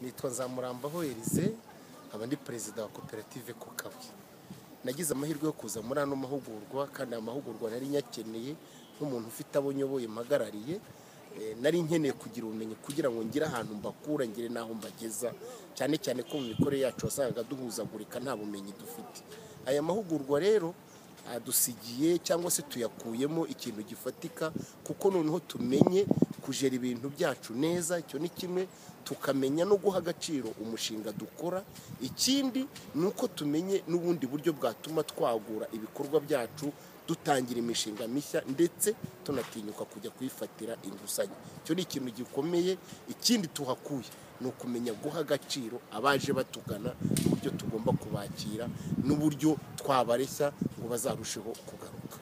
nitwa nzamurambaho erize nkaba ndi perezida wa koperative kukabuye nagize amahirwe yo kuza muri ano mahugurwa kandi aya mahugurwa nari nyakeneye nk'umuntu ufite abo nyoboye mpagarariye Eh, nari nkeneye kugira ubumenyi kugira ngo ngire ahantu mbakura ngire n'aho mbageza cyane cyane ko mu mikorere yacu wasangaga duhuzagurika nta bumenyi dufite aya mahugurwa rero adusigiye cyangwa se tuyakuyemo ikintu gifatika kuko noneho tumenye kujera ibintu byacu neza icyo ni kimwe tukamenya no guha agaciro umushinga dukora ikindi ni uko tumenye n'ubundi buryo bwatuma twagura ibikorwa byacu dutangira imishinga mishya ndetse tunatinyuka kujya kuyifatira inguzanyo icyo ni ikintu gikomeye ikindi tuhakuye ni ukumenya guha agaciro abaje batugana n'uburyo tugomba kubakira n'uburyo twabareshya ngo bazarusheho kugaruka